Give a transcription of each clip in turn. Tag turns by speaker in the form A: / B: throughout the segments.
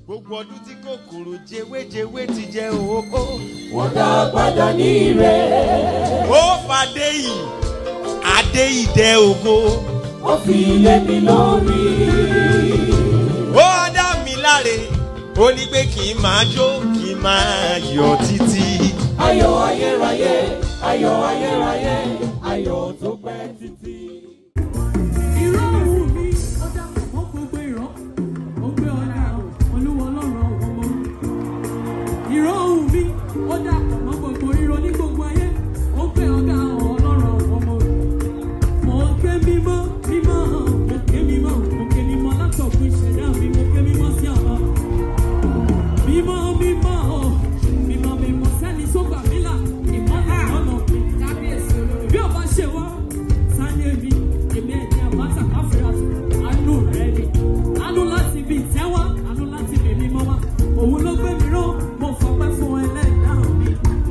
A: gbogbo ọdún tí kòkòrò jewéjewé ti jẹ òhóhó.
B: wọ́n dá padà ní ire.
A: ó fàdé yìí adé ìdẹ ògo.
B: ó fi lé mi lórí.
A: ó dá mi láre ó ní pé kí n máa jó kí n máa yọ títí.
B: ayọ̀ ayérayé ayọ̀ ayérayé ayọ̀ tó pẹ́ títí.
C: ìró òun mi ọjà ó gbogbo ìró ó gbé ọjà olúwo lọ́rọ̀ ọmọ ìró òun mi ọjà ọmọ gbogbo ríro ní gbogbo ayé ó gbé ọjà ọlọ́rọ̀ ọmọ mo ké mímọ́ mímọ́ mo ké mímọ́ mo ké mímọ́ látọ̀kùn ìṣẹ̀dá mi mo ké mímọ́ sí ọ̀la mímọ́ mímọ́ mímọ́ mímọ́ sẹ́ni tó gbà mí là ìmọ́lẹ̀ lọ́nà kábíyèsí olórí bí ọba ṣe wá sáyé mi èmi ẹ̀jẹ̀ àbáta káfíńà àánú rẹ̀ ni àánú láti bí ìtẹ́wá àánú láti bí mímọ́ wá òun ló gbé mi ró mo fọpẹ́ fún ẹlẹ́dàá mi.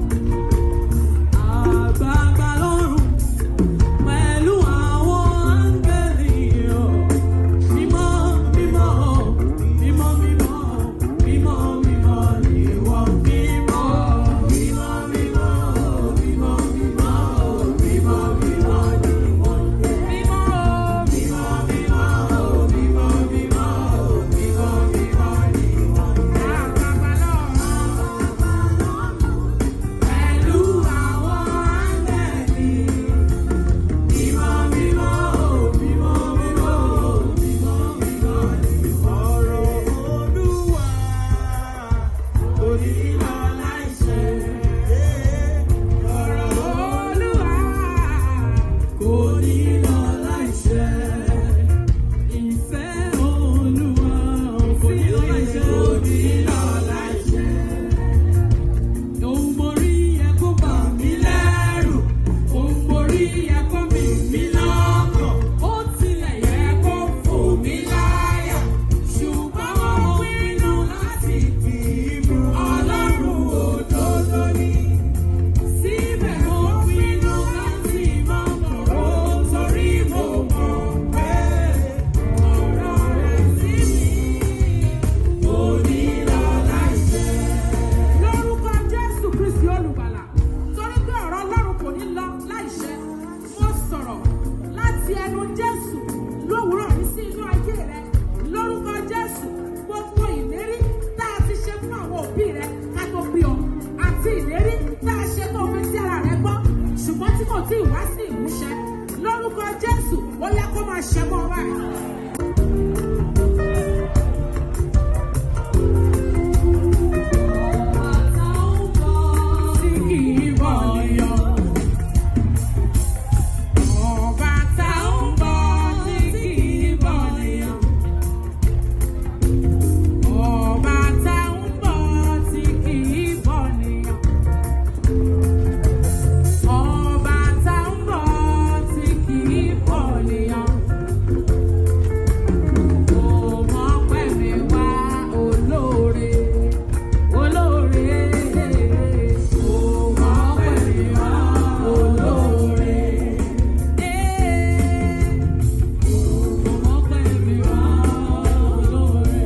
C: Àgbààgbà lọ́rùn pẹ̀lú àwọn áńgẹ́lì ọ̀. Mímọ́, mímọ́, mímọ́, mímọ́, mímọ́, mímọ́ ni wọ́n. Mímọ́, mímọ́, mímọ́, mímọ́, mímọ́, mímọ́, mímọ́ ni wọ́n. Mímọ́, mímọ́, mímọ́, mímọ́, mímọ́, mímọ́, mímọ́ ni wọ́n. Àgbààgbà lọ́rùn pẹ̀lú àwọn áńgẹ́lì. Mímọ́, mímọ́, mímọ́, mímọ́, mímọ́, mímọ́ ni ọ̀rọ̀ Olúwa kò ní lọ láìṣẹ. Ọ̀rọ̀ Olúwa kò ní lọ láìṣẹ. Ìfẹ́ Olúwa kò ní lọ láìṣẹ. Kò ní lọ láìṣẹ. Òun borí yẹ kó bà mí lẹ́rù. Òun borí yẹ kó mì mí lọ́kàn. Ó tilẹ̀ yẹ kó fò mí láyà. Ṣùgbọ́n mo pinnu láti dì í mú. Ọlọ́run òdodo ni. Síbẹ̀ mo pinnu láti má kọ̀rọ̀ torí mo mọ̀ pé ọ̀rọ̀ rẹ̀ sí mi kò ní lọ láìṣẹ lórúkọ jésù kristi olùgbàlà torí pé ọ̀rọ̀ ọlọ́run kò ní lọ láìṣẹ mo sọ̀rọ̀ láti ẹnu jésù lówùúrọ̀ ní sí inú ayé rẹ lórúkọ jésù gbogbo ìlérí tá a ti ṣe fún àwọn òbí rẹ ká tó bí ọ àti ìlérí tá a ṣe tó fi sí ara rẹ gbọ́ ṣùgbọ́n tí kò tí ì wá sí ìmúṣẹ lórúkọ jésù ó yẹ kó máa ṣẹ mọ́ ọ báyìí. Olóore olóore òmò pẹ̀lú wa olóore òmò pẹ̀lú wa olóore.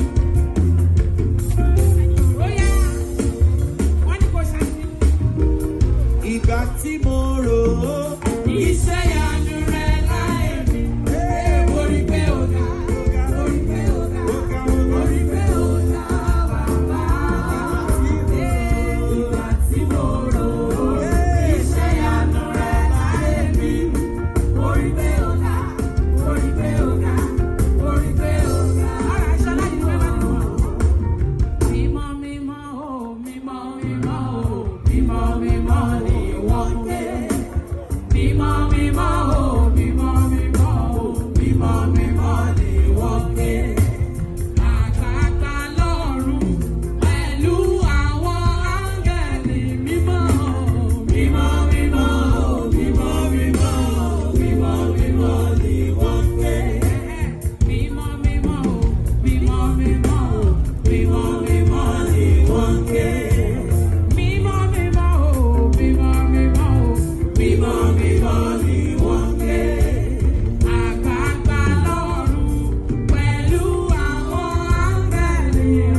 C: Bóyá wọ́n ní kò ṣàṣì.
A: ìgbà tí mo rò ó.
C: Iṣẹ́ ìyanu rẹ̀ láì rí. Orí pé ó dá, orí pé ó dá, orí pé ó dá bàbá. Ìgbà tí mo rò ó, iṣẹ́ ìyanu rẹ̀ láì rí. Orí pé ó dá, orí pé ó dá, orí pé ó dá. Ọ̀rọ̀ aṣọ láti ní wẹ́wẹ́ nínú wọn. Mímọ́ mímọ́ o, mímọ́ mímọ́ o, mímọ́ mímọ́ ni wọ́n ké. Mímọ́ mímọ́ o, mímọ́ mímọ́ o, mímọ́ mímọ́ ni wọ́n ké. Àgbààgbà lọ́run pẹ̀lú àwọn áńgẹ̀lì mímọ́ o, mímọ́ mímọ́ o, mímọ́ mímọ́ o, mímọ́ mímọ́ ni wọ́n ké. Mímọ́ mímọ́ o, mímọ́ mímọ́ o, mímọ́ mímọ́ ni wọ́n ké. Mímọ́ mímọ́ o, mímọ́ mímọ́ o, mímọ́ mímọ́ ni wọ́n ké. Àgbààgbà lọ́run pẹ̀lú àwọn áńgẹ́lì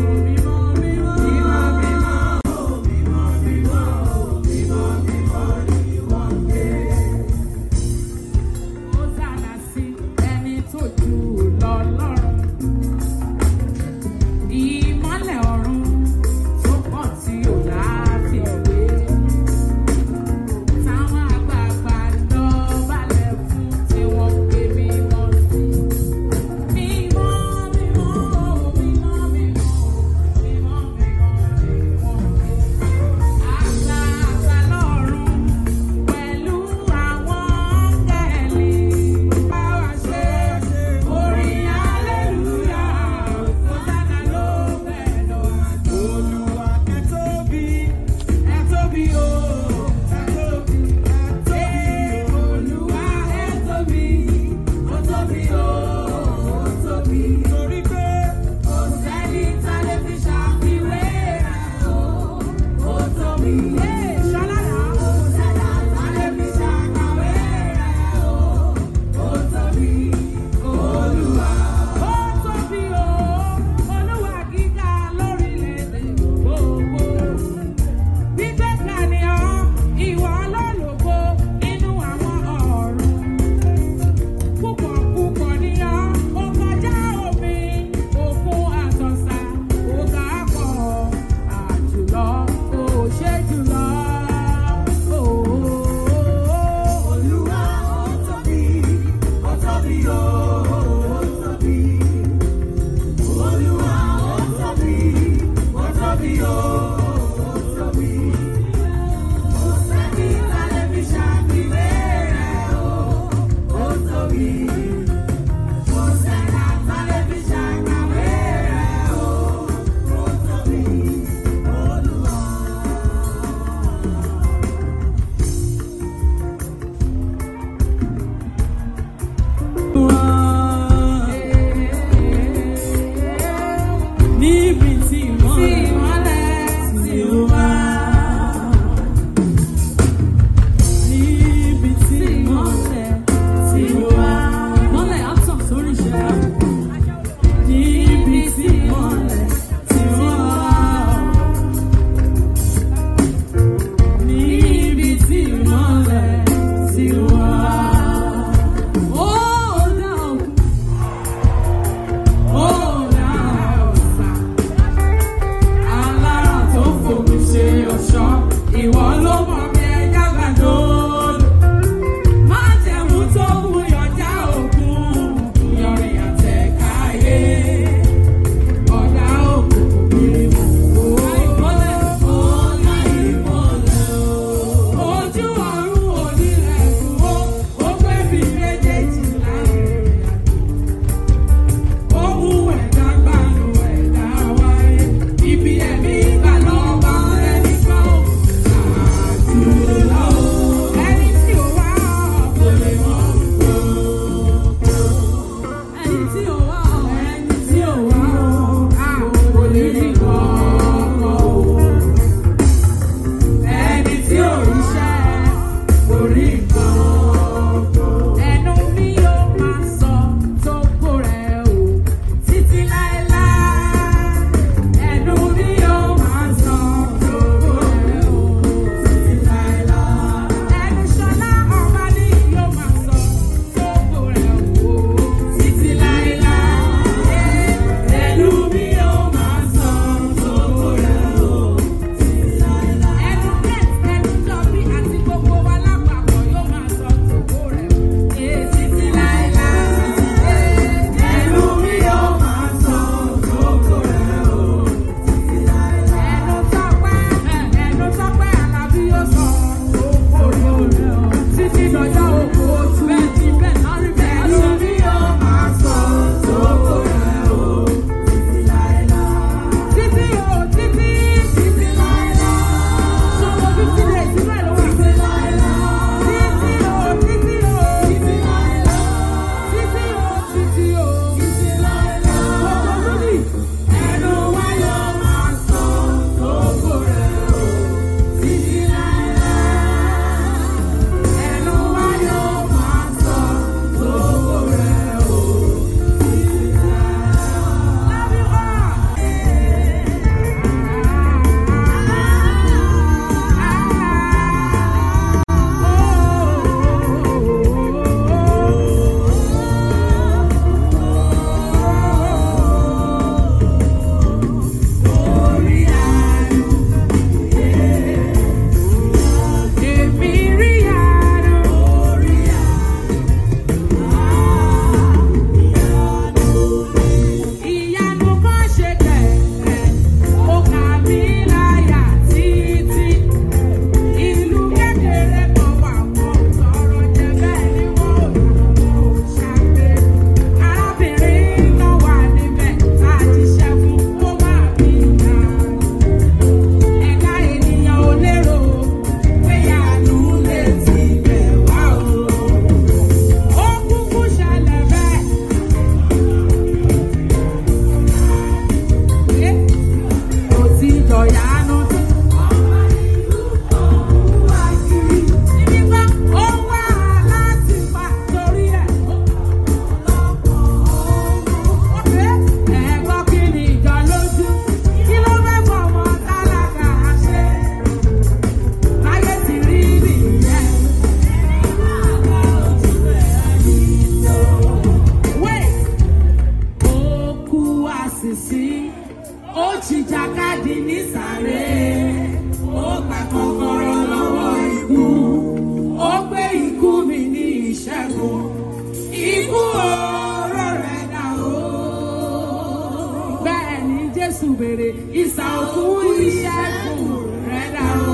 C: níbi tí ìmọ́lẹ̀ ti wá. Níbi tí ìmọ́lẹ̀ ti wá. Ìmọ́lẹ̀ á tàn sórí ìṣẹ̀dá. Níbi tí ìmọ́lẹ̀ ti wá. Níbi tí ìmọ́lẹ̀ ti wá. Ó dá òkú. Ó dá ọ̀sà. Alára tó fòmí ṣe ọ̀ṣọ́. Ìwọ ló mọ̀ bí ẹja gbàdúrà. Má jẹ̀mú tó mú yọjá òkun. Yọrin àtẹ̀káyé. Ọ̀dà òkùnkùn bírímù. Ìmọ́lẹ̀ ọ̀la ìmọ́lẹ̀ o. Ojú ọ̀run onírẹ̀kùn ó. Ó pé bí méjèèjì láàrin ó mú ẹ̀dá gbanú ẹ̀dá wáyé. Ibi ẹ̀mí gbà lọ́ba ẹni kan ó. Àdúrà ó. Ẹni tí ò wá kò lè mọ gbogbo. Ẹni tí ò wá ẹni tí ò wá kò lè rí gbogbo. Ẹni tí ò ríṣẹ́ kò rí gbogbo. Ẹnu mi yóò máa sọ tó kó rẹ̀ o títí láéláé. Ẹnu mi yóò máa sọ tó kó rẹ̀ o títí láéláé. Ẹnu ṣọlá ọba ní yóò máa sọ tó kó rẹ̀ o títí láéláé. Ẹnu mi yóò máa sọ tó kó rẹ̀ o títí láéláé. Ẹnu kẹ́t ẹnu jọbí àti gbogbo wa lápapọ̀ yóò máa sọ tó kó rẹ̀ o títí láéláé. Ẹnu mi yóò máa sọ tó kó rẹ̀ o títí láéláé. Ẹnu tọ́pẹ́ ẹnu tọ́pẹ́ Àlàbí yóò sọ tó kó rẹ̀ o títí dọjọ́ òkú ojú bẹ́ẹ̀ ti bẹ́ẹ̀ náà rí bẹ́ẹ̀. Ẹnu mi yóò máa sọ tó kó rẹ̀ o títí láéláé. Títí o títí títí láéláé. Sọ̀rọ̀ fifty days ìlú ẹ̀ ló wà. Títí láéláé. Títí o títí o títí láéláé. Títí o títí o títí láéláé. Gbogbo lórí. Ẹnu wa yóò máa sọ tó kó rẹ̀ o títí láéláé. Ẹnu wa yóò máa sọ tó kó rẹ̀ o títí láéláé. Love you all. Ìyanu kan ṣe kẹ̀kẹ́, ó kà mí láyà títí. Ìlú kékeré kan wà wọ́n sọ̀rọ̀ jẹ bẹ́ẹ̀ ni wọ́n ò yàgò ṣàgbé. Arábìnrin kan wà níbẹ̀ tá a ti ṣẹ́ fún kó má bí ìyanu. Ẹ̀dá ènìyàn ò lérò pé ìyanu lè ti bẹ̀ wá o. Ó kúkú ṣẹlẹ̀ bẹ́ẹ̀. Ó ti jọ̀yanu tí. Níbi gbọ́, ó wá láti pa torí ẹ̀. Ẹ gbọ́ kí ni ìjọ lójú? Kí ló fẹ́ fọmọ tálákà ṣe? Láyé ti rí nìyẹn. Wait! Ó kú àṣìṣí, ó jìjàkadì nísàlẹ̀, ó gba kọ́kọ́rọ́ lọ́wọ́ ikú, ó gbé ikú mi ní ìṣẹ́gun, ikú oró rẹ̀ dà ó. Bẹ́ẹ̀ ni Jésù béèrè, ìsà òkú ìṣẹ́gun rẹ̀ dà ó.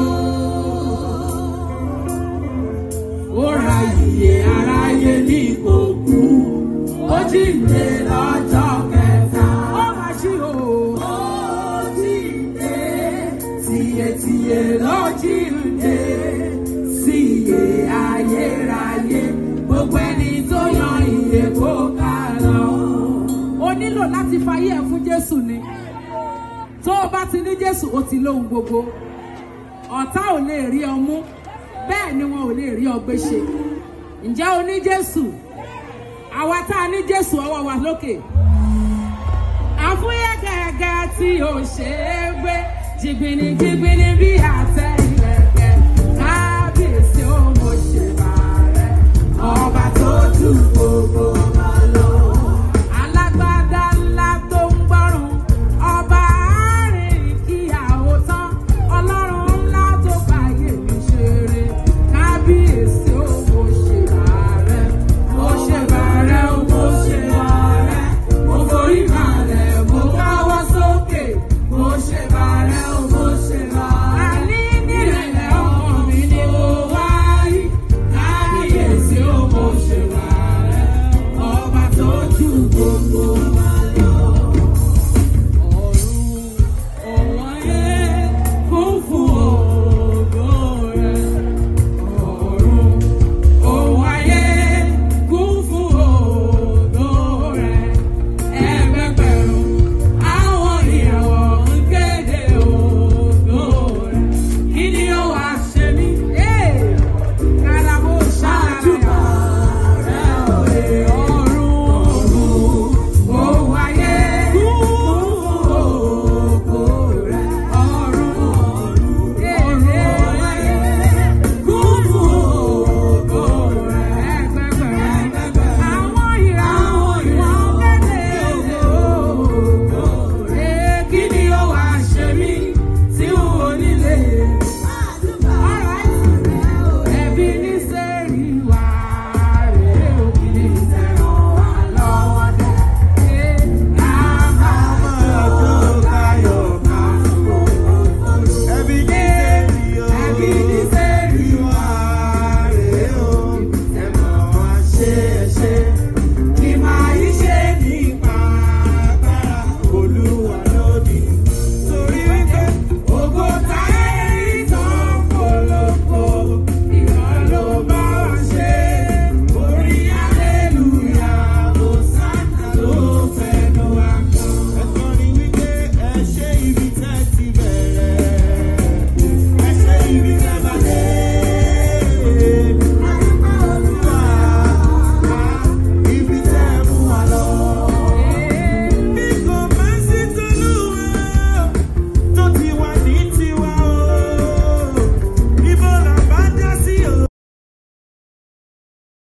C: Ó ra ìyè aráyé ní ìkòkú, ó jíǹde lọ́jọ́ kẹta. Ó máa ṣí o. Ó jíǹde, tìyẹ̀tìyẹ̀ ló jíǹde, sí ìyè ayérayé. Gbogbo ẹni tó yan ìyè kó ká lọ. O nílò láti fayé ẹ̀ fún Jésù ni. tó o bá ti ní jésù o ti lóhun gbogbo ọ̀tá ò lè rí ọ mú bẹ́ẹ̀ ni wọn ò lè rí ọ gbé ṣe ǹjẹ́ o ní jésù àwa tá a ní jésù ọwọ́ wa lókè àfúyẹ́ gẹ́gẹ́ tí ò ṣe é gbé jìgbìnì jìgbìnì bí àtẹ ìrẹ̀kẹ́ kábíyèsí ó mo ṣèbà rẹ̀ ọba tó dùn